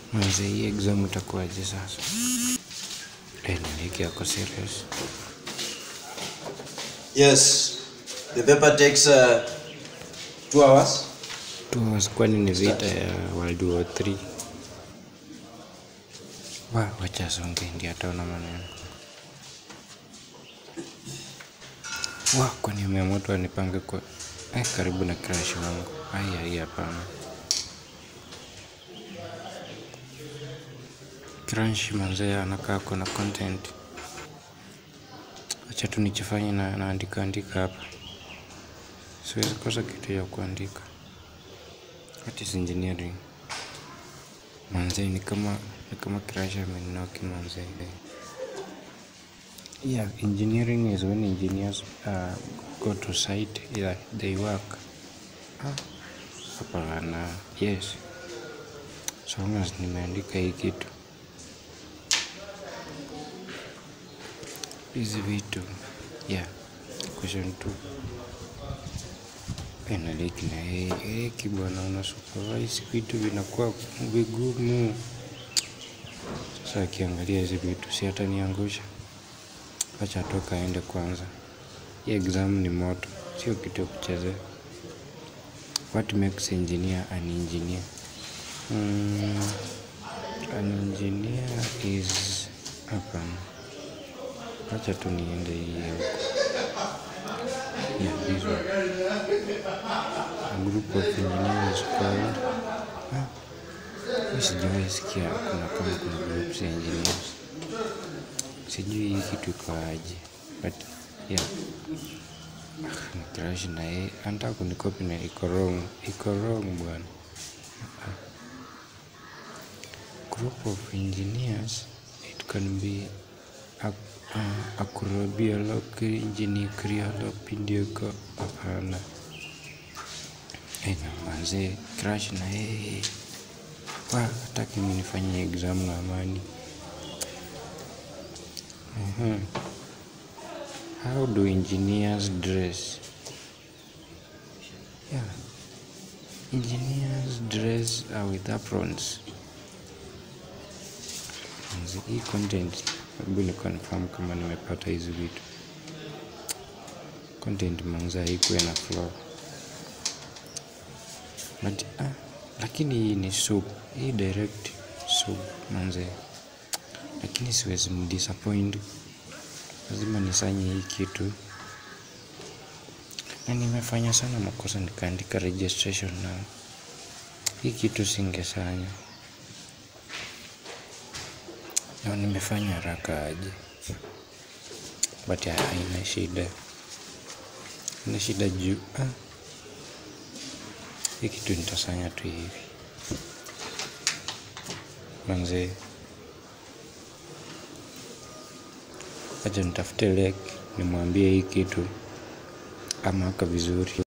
Manze, hii exam itakuwaje sasa? Eh, niliki yako serious? Yes, the paper takes uh, two hours. Two hours, kwani ni vita ya World War 3? Wa, wacha songe ndio ataona maneno. Wa, kwani ameamua tu anipange kwa eh, karibu na crush wangu. Ai, ai, hapana. Crush manze anakaa kuna content. Acha tu nichifanye na naandika andika hapa. Siwezi kosa kitu ya kuandika. What is engineering? Manze ni kama ni kama crush ameninoki manze. Yeah, engineering is when engineers uh, go to site yeah, they work. Ah, hapana. Yes. So long as nimeandika hii kitu. Hizi vitu. Yeah. Question 2. Penaliki na yeye eki bwana, una supervise vitu vinakuwa vigumu. Sasa akiangalia hizi vitu si hata niangusha. Acha toka aende kwanza. Hii exam ni moto, sio kitu ya kuchezea. What makes engineer an engineer? Mm, an engineer is hapana. Acha tu niende hii huko. Yeah, this one. A group of engineers called Ah, mimi sijawahi sikia kuna kama kuna groups ya engineers. Sijui hii kitu iko aje. But yeah. Ah, ni crush na yeye anataka kunikopi na iko wrong. Iko wrong bwana. Ah. Group of engineers it can be a, uh, akrobiolog engineer kriolog pindioko hapana. Eh, na manze crush na yeye. Wa, hataki mimi nifanye exam na amani. Mhm. How do engineers dress? Yeah. Engineers dress uh, with aprons. Manze, Hii content hebu ni confirm kama nimepata hizi vitu. Content manze haikuwa na flow. But, ah, lakini hii ni soup. Hii direct soup manze. Lakini siwezi mdisappoint. Lazima nisanye hii kitu. Na nimefanya sana makosa nikaandika registration na hii kitu singesanya. Na nimefanya haraka aje. But ya, haina shida. Haina shida juu. Ah. Hii kitu nitasanya tu hivi. Manze. Acha nitafute lek nimwambie hii kitu amaka vizuri.